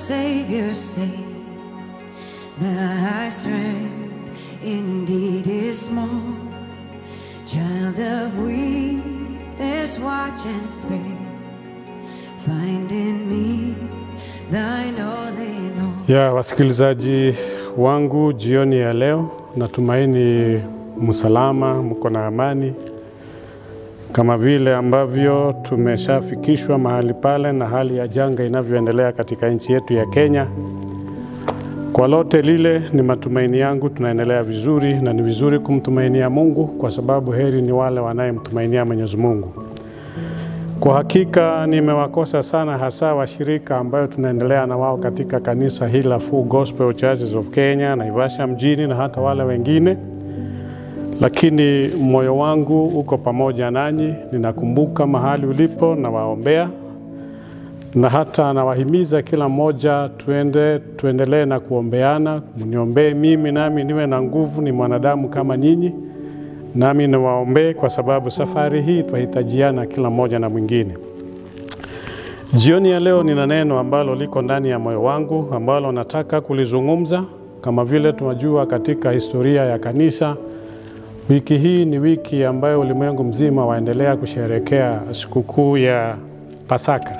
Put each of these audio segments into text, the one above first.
Savior say thy strength indeed is small. Child of weakness, watch and pray. Find in me thine all in all. Ya wasikilizaji wangu jioni ya leo, natumaini msalama, mko na amani, kama vile ambavyo tumeshafikishwa mahali pale na hali ya janga inavyoendelea katika nchi yetu ya Kenya. Kwa lote lile, ni matumaini yangu tunaendelea vizuri, na ni vizuri kumtumainia Mungu kwa sababu heri ni wale wanayemtumainia Mwenyezi Mungu. Kwa hakika nimewakosa sana, hasa washirika ambayo tunaendelea na wao katika kanisa hili la Full Gospel Churches of Kenya, Naivasha mjini na hata wale wengine, lakini moyo wangu uko pamoja nanyi. Ninakumbuka mahali ulipo, nawaombea na hata nawahimiza kila mmoja tuende, tuendelee na kuombeana. Mniombee mimi nami niwe na nguvu, ni mwanadamu kama nyinyi nami niwaombee kwa sababu safari hii twahitajiana kila mmoja na mwingine. Jioni ya leo nina neno ambalo liko ndani ya moyo wangu ambalo nataka kulizungumza. Kama vile tunajua katika historia ya kanisa, wiki hii ni wiki ambayo ulimwengu mzima waendelea kusherehekea sikukuu ya Pasaka,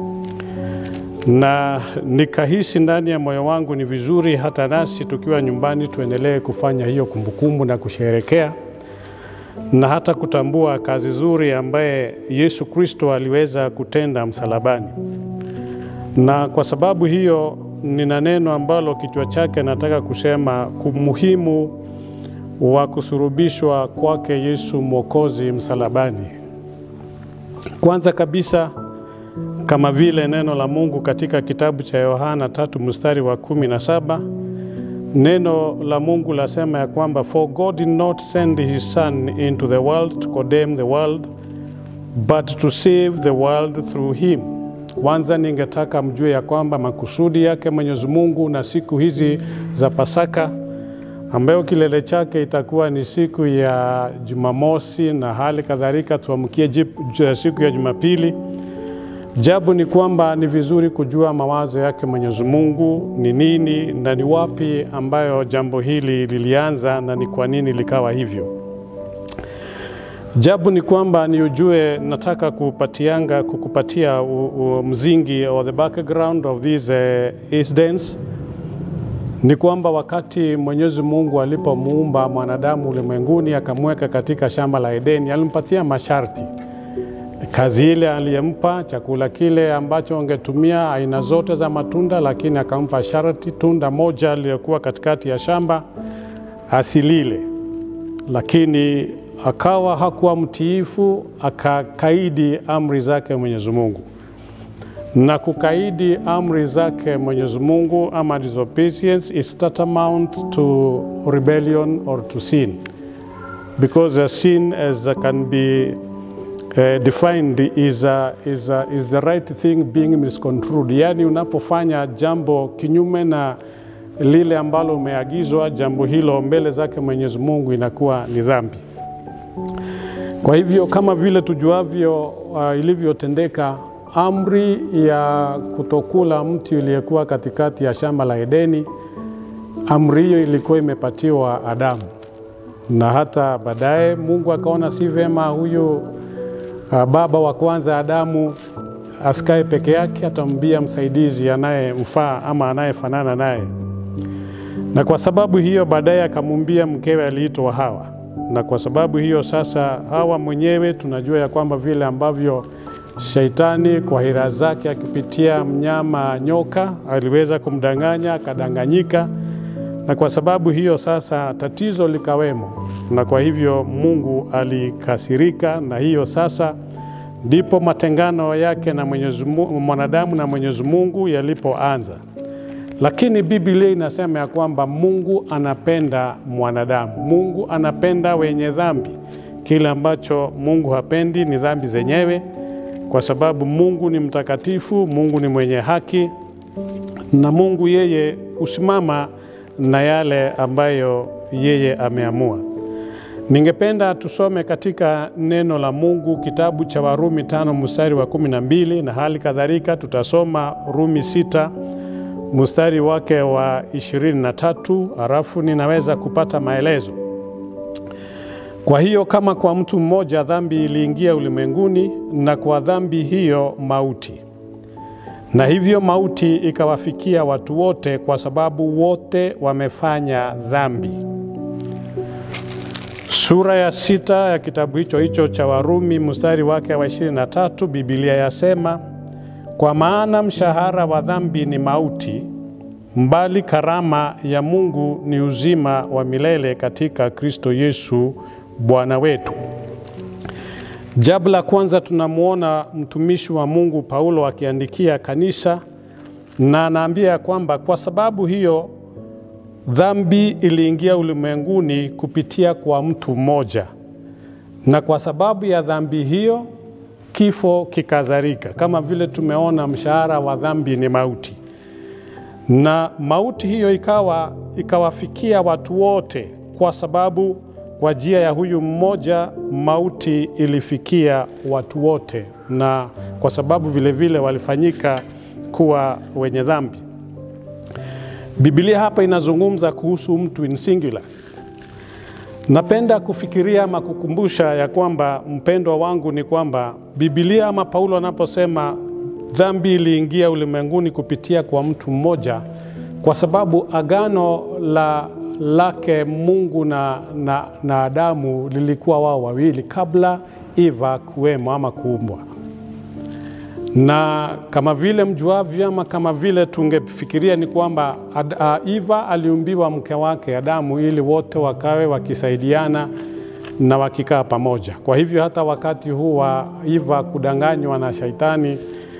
na nikahisi ndani ya moyo wangu ni vizuri hata nasi tukiwa nyumbani tuendelee kufanya hiyo kumbukumbu na kusherehekea na hata kutambua kazi nzuri ambaye Yesu Kristo aliweza kutenda msalabani. Na kwa sababu hiyo, nina neno ambalo kichwa chake nataka kusema umuhimu wa kusurubishwa kwake Yesu Mwokozi msalabani. Kwanza kabisa, kama vile neno la Mungu katika kitabu cha Yohana tatu mstari wa kumi na saba Neno la Mungu lasema ya kwamba for God did not send his son into the world to condemn the world but to save the world through him. Kwanza ningetaka mjue ya kwamba makusudi yake Mwenyezi Mungu na siku hizi za Pasaka ambayo kilele chake itakuwa ni siku ya Jumamosi na hali kadhalika tuamkie siku ya Jumapili. Jabu ni kwamba ni vizuri kujua mawazo yake Mwenyezi Mungu ni nini na ni wapi ambayo jambo hili lilianza na ni kwa nini likawa hivyo. Jabu ni kwamba ni ujue, nataka kupatianga kukupatia u, u, mzingi or the background of these uh, incidents ni kwamba wakati Mwenyezi Mungu alipomuumba mwanadamu ulimwenguni akamweka katika shamba la Edeni, alimpatia masharti kazi ile aliyempa, chakula kile ambacho angetumia, aina zote za matunda, lakini akampa sharti, tunda moja lililokuwa katikati ya shamba asilile. Lakini akawa hakuwa mtiifu, akakaidi amri zake Mwenyezi Mungu. Na kukaidi amri zake Mwenyezi Mungu ama disobedience is tantamount to rebellion or to sin because a sin as can be Uh, defined is, a, is, a, is the right thing being misconstrued, yaani unapofanya jambo kinyume na lile ambalo umeagizwa, jambo hilo mbele zake Mwenyezi Mungu inakuwa ni dhambi. Kwa hivyo kama vile tujuavyo, uh, ilivyotendeka amri ya kutokula mti uliyekuwa katikati ya shamba la Edeni, amri hiyo ilikuwa imepatiwa Adamu, na hata baadaye Mungu akaona si vema huyu baba wa kwanza Adamu asikae peke yake, atambia msaidizi anayemfaa ama anayefanana naye. Na kwa sababu hiyo baadaye akamumbia mkewe aliitwa Hawa, na kwa sababu hiyo sasa Hawa mwenyewe tunajua ya kwamba vile ambavyo Shaitani kwa hila zake akipitia mnyama nyoka aliweza kumdanganya akadanganyika, na kwa sababu hiyo sasa tatizo likawemo, na kwa hivyo Mungu alikasirika, na hiyo sasa ndipo matengano yake na Mwenyezi Mungu, mwanadamu na Mwenyezi Mungu yalipoanza. Lakini Biblia inasema ya kwamba Mungu anapenda mwanadamu, Mungu anapenda wenye dhambi. Kile ambacho Mungu hapendi ni dhambi zenyewe, kwa sababu Mungu ni mtakatifu, Mungu ni mwenye haki, na Mungu yeye husimama na yale ambayo yeye ameamua. Ningependa tusome katika neno la Mungu kitabu cha Warumi tano mstari wa kumi na mbili na hali kadhalika tutasoma Rumi sita mstari wake wa 23, halafu ninaweza kupata maelezo. Kwa hiyo kama kwa mtu mmoja dhambi iliingia ulimwenguni, na kwa dhambi hiyo mauti, na hivyo mauti ikawafikia watu wote, kwa sababu wote wamefanya dhambi. Sura ya sita ya kitabu hicho hicho cha Warumi mstari wake wa 23, Biblia yasema, kwa maana mshahara wa dhambi ni mauti, mbali karama ya Mungu ni uzima wa milele katika Kristo Yesu Bwana wetu. Jambo la kwanza tunamwona mtumishi wa Mungu Paulo akiandikia kanisa na anaambia ya kwamba kwa sababu hiyo dhambi iliingia ulimwenguni kupitia kwa mtu mmoja, na kwa sababu ya dhambi hiyo kifo kikazarika. Kama vile tumeona, mshahara wa dhambi ni mauti, na mauti hiyo ikawa ikawafikia watu wote, kwa sababu kwa njia ya huyu mmoja mauti ilifikia watu wote, na kwa sababu vile vile walifanyika kuwa wenye dhambi. Biblia hapa inazungumza kuhusu mtu in singular. Napenda kufikiria ama kukumbusha ya kwamba mpendwa wangu, ni kwamba Biblia ama Paulo anaposema dhambi iliingia ulimwenguni kupitia kwa mtu mmoja, kwa sababu agano la lake Mungu na, na, na Adamu lilikuwa wao wawili kabla Eva kuwemo ama kuumbwa na kama vile mjuavyo ama kama vile tungefikiria ni kwamba Eva aliumbiwa mke wake Adamu ili wote wakawe wakisaidiana na wakikaa pamoja. Kwa hivyo hata wakati huu wa Eva kudanganywa na Shaitani,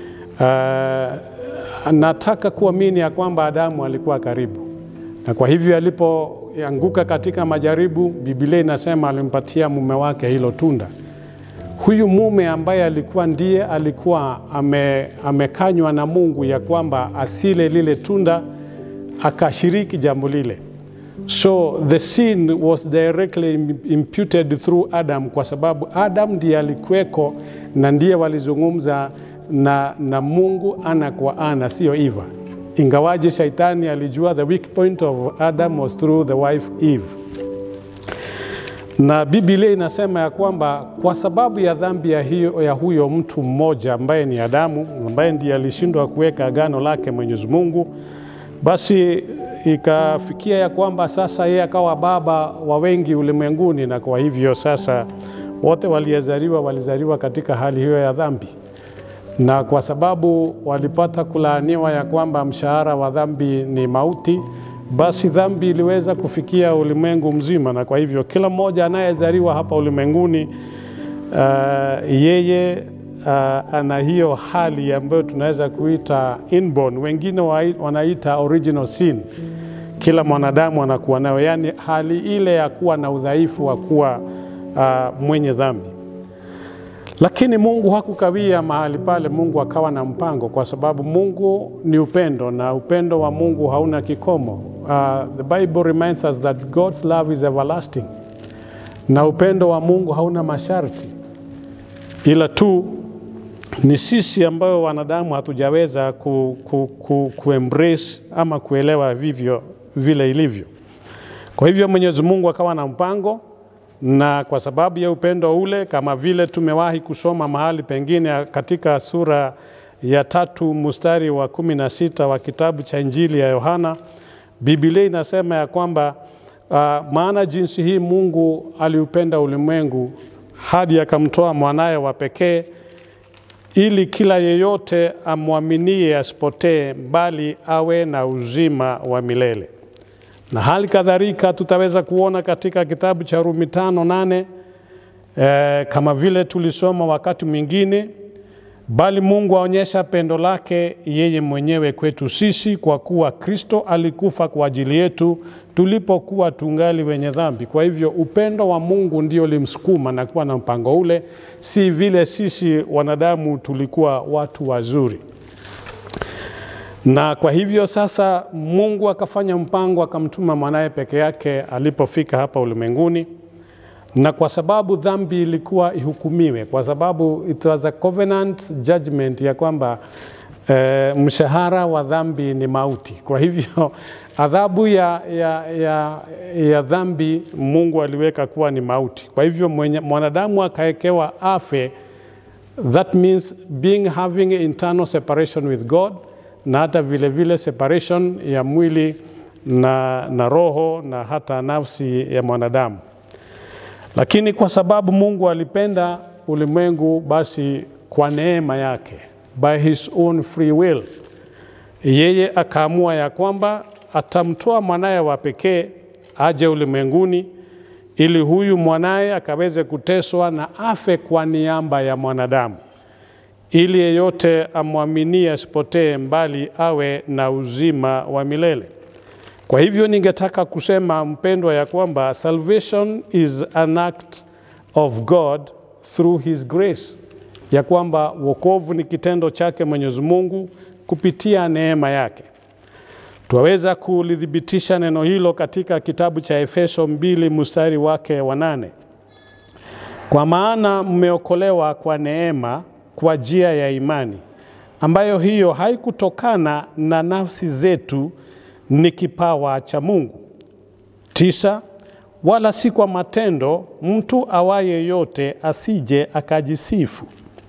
uh, nataka kuamini ya kwamba Adamu alikuwa karibu, na kwa hivyo alipoanguka katika majaribu, Biblia inasema alimpatia mume wake hilo tunda huyu mume ambaye alikuwa ndiye alikuwa ame, amekanywa na Mungu ya kwamba asile lile tunda akashiriki jambo lile. So the sin was directly imputed through Adam, kwa sababu Adam ndiye alikuweko na ndiye walizungumza na, na Mungu ana kwa ana, sio Eva, ingawaje shaitani alijua the weak point of Adam was through the wife Eve na Biblia inasema ya kwamba kwa sababu ya dhambi ya, hiyo, ya huyo mtu mmoja ambaye ni Adamu, ambaye ndiye alishindwa kuweka agano lake Mwenyezi Mungu, basi ikafikia ya kwamba sasa yeye akawa baba wa wengi ulimwenguni, na kwa hivyo sasa wote waliozaliwa walizaliwa katika hali hiyo ya dhambi, na kwa sababu walipata kulaaniwa ya kwamba mshahara wa dhambi ni mauti basi dhambi iliweza kufikia ulimwengu mzima, na kwa hivyo kila mmoja anayezaliwa hapa ulimwenguni uh, yeye uh, ana hiyo hali ambayo tunaweza kuita inborn, wengine wanaita original sin. Kila mwanadamu anakuwa nayo, yaani hali ile ya kuwa na udhaifu wa kuwa uh, mwenye dhambi. Lakini Mungu hakukawia mahali pale. Mungu akawa na mpango, kwa sababu Mungu ni upendo na upendo wa Mungu hauna kikomo. Uh, the Bible reminds us that God's love is everlasting, na upendo wa Mungu hauna masharti, ila tu ni sisi ambayo wanadamu hatujaweza ku, ku, ku, ku embrace ama kuelewa vivyo vile ilivyo. Kwa hivyo Mwenyezi Mungu akawa na mpango na kwa sababu ya upendo ule, kama vile tumewahi kusoma mahali pengine katika sura ya tatu mstari wa kumi na sita wa kitabu cha Injili ya Yohana, Biblia inasema ya kwamba uh, maana jinsi hii Mungu aliupenda ulimwengu hadi akamtoa mwanaye wa pekee, ili kila yeyote amwaminie asipotee, bali awe na uzima wa milele na hali kadhalika tutaweza kuona katika kitabu cha Rumi tano nane e, kama vile tulisoma wakati mwingine, bali Mungu aonyesha pendo lake yeye mwenyewe kwetu sisi, kwa kuwa Kristo alikufa kwa ajili yetu tulipokuwa tungali wenye dhambi. Kwa hivyo upendo wa Mungu ndio limsukuma na kuwa na mpango ule, si vile sisi wanadamu tulikuwa watu wazuri na kwa hivyo sasa Mungu akafanya mpango, akamtuma mwanaye peke yake alipofika hapa ulimwenguni, na kwa sababu dhambi ilikuwa ihukumiwe, kwa sababu it was a covenant judgment ya kwamba e, mshahara wa dhambi ni mauti. Kwa hivyo adhabu ya, ya, ya, ya dhambi Mungu aliweka kuwa ni mauti. Kwa hivyo mwenye, mwanadamu akawekewa afe, that means being having internal separation with God na hata vile vile separation ya mwili na, na roho na hata nafsi ya mwanadamu. Lakini kwa sababu Mungu alipenda ulimwengu, basi kwa neema yake, by his own free will, yeye akaamua ya kwamba atamtoa mwanaye wa pekee aje ulimwenguni ili huyu mwanaye akaweze kuteswa na afe kwa niaba ya mwanadamu, ili yeyote amwaminie asipotee, mbali awe na uzima wa milele. Kwa hivyo ningetaka kusema mpendwa, ya kwamba salvation is an act of God through his grace, ya kwamba wokovu ni kitendo chake Mwenyezi Mungu kupitia neema yake. Twaweza kulithibitisha neno hilo katika kitabu cha Efeso mbili mstari wake wa nane, kwa maana mmeokolewa kwa neema kwa njia ya imani, ambayo hiyo haikutokana na nafsi zetu, ni kipawa cha Mungu. Tisa, wala si kwa matendo, mtu awaye yote asije akajisifu.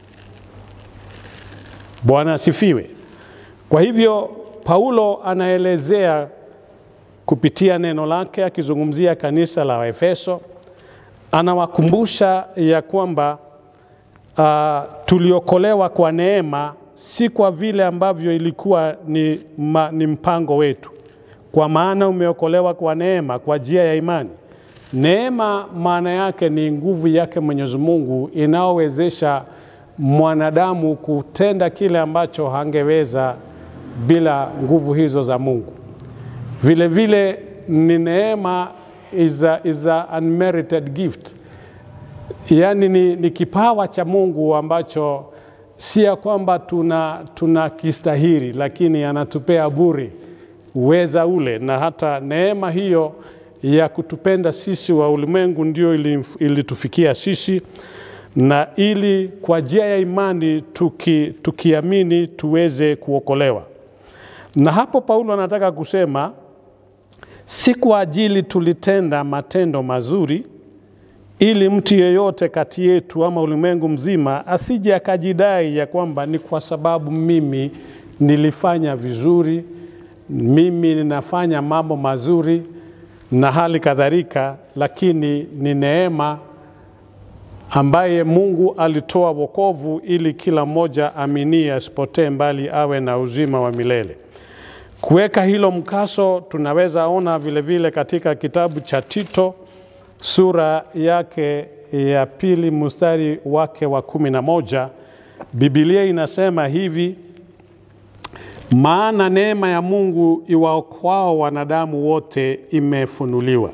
Bwana asifiwe. Kwa hivyo Paulo anaelezea kupitia neno lake akizungumzia kanisa la Efeso, anawakumbusha ya kwamba uh, tuliokolewa kwa neema, si kwa vile ambavyo ilikuwa ni, ma, ni mpango wetu, kwa maana umeokolewa kwa neema kwa njia ya imani. Neema maana yake ni nguvu yake Mwenyezi Mungu inayowezesha mwanadamu kutenda kile ambacho hangeweza bila nguvu hizo za Mungu. Vile vile ni neema is a, is a unmerited gift, yaani ni, ni kipawa cha Mungu ambacho si ya kwamba tuna, tuna kistahiri, lakini anatupea bure uweza ule, na hata neema hiyo ya kutupenda sisi wa ulimwengu ndio ilitufikia sisi na ili kwa njia ya imani tuki, tukiamini tuweze kuokolewa. Na hapo Paulo anataka kusema si kwa ajili tulitenda matendo mazuri, ili mtu yeyote kati yetu ama ulimwengu mzima asije akajidai ya kwamba ni kwa sababu mimi nilifanya vizuri, mimi ninafanya mambo mazuri na hali kadhalika, lakini ni neema ambaye Mungu alitoa wokovu ili kila mmoja aminie asipotee, mbali awe na uzima wa milele. Kuweka hilo mkaso, tunaweza ona vile vile katika kitabu cha Tito sura yake ya pili mstari wake wa kumi na moja Biblia inasema hivi: maana neema ya Mungu iwaokoao wanadamu wote imefunuliwa.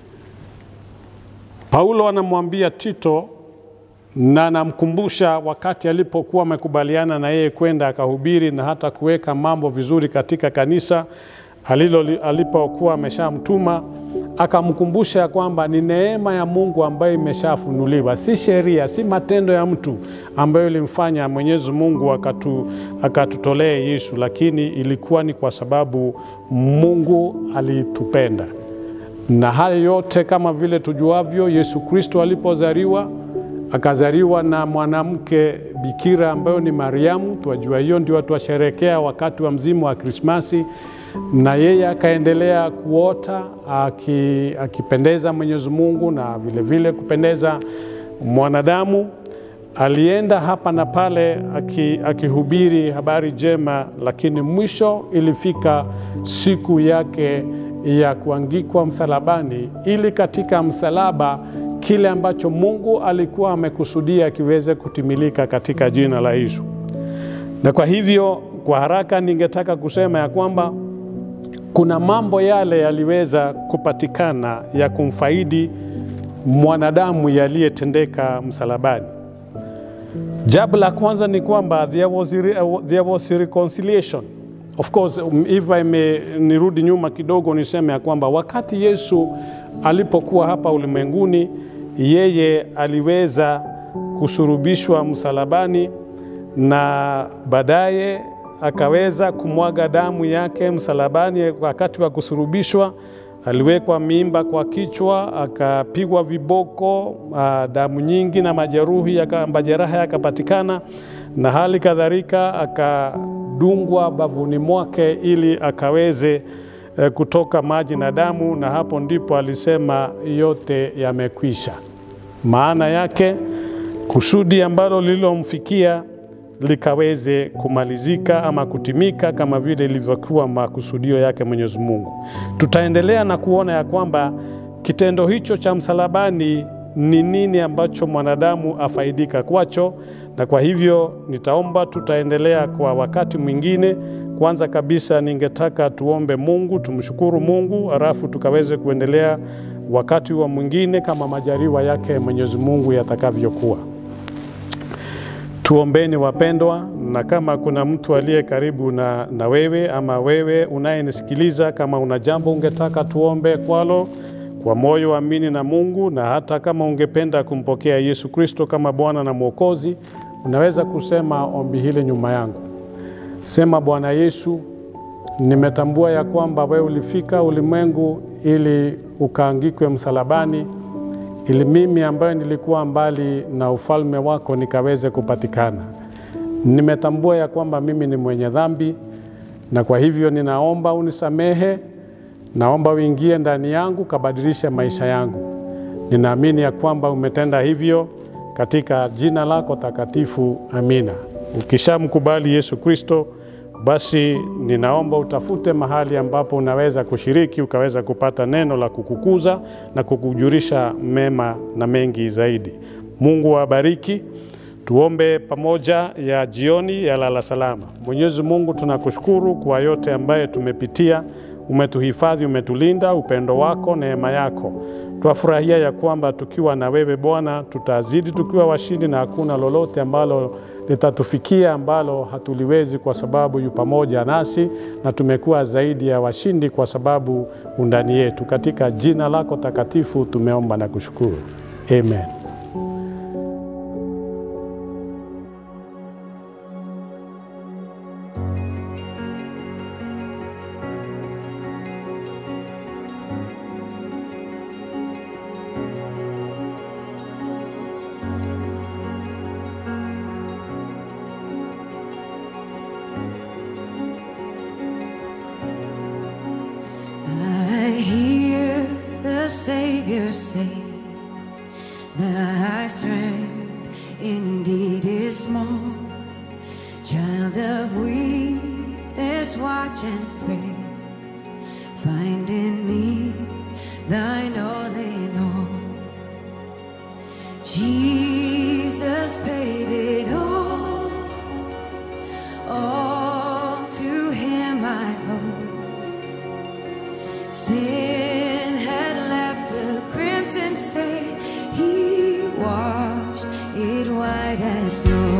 Paulo anamwambia Tito na anamkumbusha wakati alipokuwa amekubaliana na yeye kwenda akahubiri na hata kuweka mambo vizuri katika kanisa alilo alipokuwa ameshamtuma, akamkumbusha kwamba ni neema ya Mungu ambayo imeshafunuliwa, si sheria, si matendo ya mtu ambayo ilimfanya Mwenyezi Mungu akatu, akatutolea Yesu, lakini ilikuwa ni kwa sababu Mungu alitupenda. Na hayo yote kama vile tujuavyo, Yesu Kristo alipozaliwa akazaliwa na mwanamke bikira ambayo ni Mariamu. Twajua hiyo ndio twasherekea wakati wa mzimu wa Krismasi, na yeye akaendelea kuota aki, akipendeza Mwenyezi Mungu na vilevile vile kupendeza mwanadamu. Alienda hapa na pale akihubiri aki habari njema, lakini mwisho ilifika siku yake ya kuangikwa msalabani, ili katika msalaba kile ambacho Mungu alikuwa amekusudia kiweze kutimilika katika jina la Yesu. Na kwa hivyo, kwa haraka, ningetaka kusema ya kwamba kuna mambo yale yaliweza kupatikana ya kumfaidi mwanadamu yaliyetendeka msalabani. Jambo la kwanza ni kwamba there was, there was reconciliation. Of course, if I may nirudi nyuma kidogo niseme ya kwamba wakati Yesu alipokuwa hapa ulimwenguni yeye aliweza kusurubishwa msalabani na baadaye akaweza kumwaga damu yake msalabani wakati wa kusurubishwa. Aliwekwa mimba kwa kichwa, akapigwa viboko, ah, damu nyingi na majeruhi yaka- majeraha yakapatikana, na hali kadhalika akadungwa bavuni mwake ili akaweze eh, kutoka maji na damu, na hapo ndipo alisema yote yamekwisha. Maana yake kusudi ambalo lililomfikia likaweze kumalizika ama kutimika kama vile ilivyokuwa makusudio yake Mwenyezi Mungu. Tutaendelea na kuona ya kwamba kitendo hicho cha msalabani ni nini ambacho mwanadamu afaidika kwacho, na kwa hivyo nitaomba tutaendelea kwa wakati mwingine. Kwanza kabisa, ningetaka tuombe Mungu, tumshukuru Mungu, halafu tukaweze kuendelea wakati wa mwingine kama majaliwa yake Mwenyezi Mungu yatakavyokuwa. Tuombeni wapendwa, na kama kuna mtu aliye karibu na, na wewe ama wewe unayenisikiliza, kama una jambo ungetaka tuombe kwalo kwa moyo amini na Mungu, na hata kama ungependa kumpokea Yesu Kristo kama Bwana na Mwokozi, unaweza kusema ombi hili nyuma yangu. Sema, Bwana Yesu, nimetambua ya kwamba wewe ulifika ulimwengu ili ukaangikwe msalabani ili mimi ambaye nilikuwa mbali na ufalme wako nikaweze kupatikana. Nimetambua ya kwamba mimi ni mwenye dhambi, na kwa hivyo ninaomba unisamehe, naomba uingie ndani yangu, kabadilishe maisha yangu. Ninaamini ya kwamba umetenda hivyo katika jina lako takatifu, amina. Ukishamkubali Yesu Kristo, basi ninaomba utafute mahali ambapo unaweza kushiriki ukaweza kupata neno la kukukuza na kukujulisha mema na mengi zaidi. Mungu awabariki. Tuombe pamoja ya jioni ya lala salama. Mwenyezi Mungu, tunakushukuru kwa yote ambaye tumepitia. Umetuhifadhi, umetulinda, upendo wako, neema yako. Twafurahia ya kwamba tukiwa na wewe Bwana tutazidi tukiwa washindi, na hakuna lolote ambalo litatufikia ambalo hatuliwezi, kwa sababu yu pamoja nasi, na tumekuwa zaidi ya washindi kwa sababu undani yetu. Katika jina lako takatifu tumeomba na kushukuru, amen. I hear the Savior say, Thy strength indeed is small. Child of weakness, watch and pray. Find in me thine all in all. Jesus paid it all. All to him I owe. Sin had left a crimson stain. He washed it white as snow.